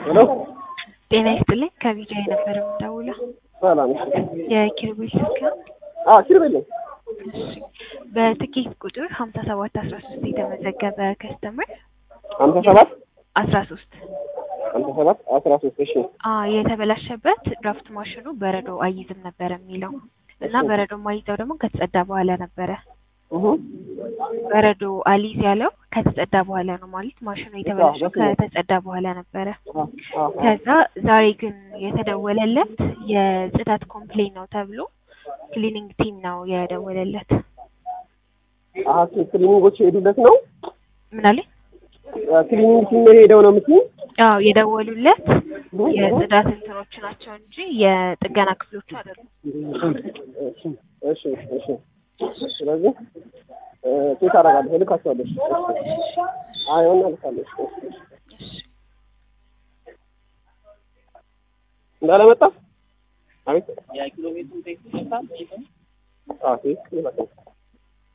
ሄሎ ጤና ይስጥልኝ ከቢጃ የነበረ የምደውለው ሰላም የኪሩቤል ስልክ ነው። አዎ ኪሩቤል ነኝ እሺ በትኬት ቁጥር ሀምሳ ሰባት አስራ ሶስት የተመዘገበ ከስተመር ሀምሳ ሰባት አስራ ሶስት ሀምሳ ሰባት አስራ ሶስት እሺ የተበላሸበት ድራፍት ማሽኑ በረዶ አይዝም ነበረ የሚለው እና በረዶ ማይዘው ደግሞ ከተጸዳ በኋላ ነበረ። እሁ በረዶ አሊዝ ያለው ከተጸዳ በኋላ ነው ማለት ማሽኑ የተበላሸው በስመ አብ። ከተጸዳ በኋላ ነበረ። አ አ ከዛ ዛሬ ግን የተደወለለት የጽዳት ኮምፕሌን ነው ተብሎ ክሊኒንግ ቲም ነው የደወለለት። አሀ ክሊኒንጎች የሄዱለት ነው ምን አለ? ክሊኒንግ ቲም ሄደው ነው የምትይኝ? አዎ የደወሉለት የጽዳት እንትኖች ናቸው እንጂ የጥገና ክፍሎቹ አይደሉም። እሺ እሺ እሺ ስለዚህ ቼክ አደርጋለሁ እልካቸዋለሁ እሺ አይ ሆና እልካለሁ እሺ እንዳለመጣ አቤት አዎ ቴክስት ይላል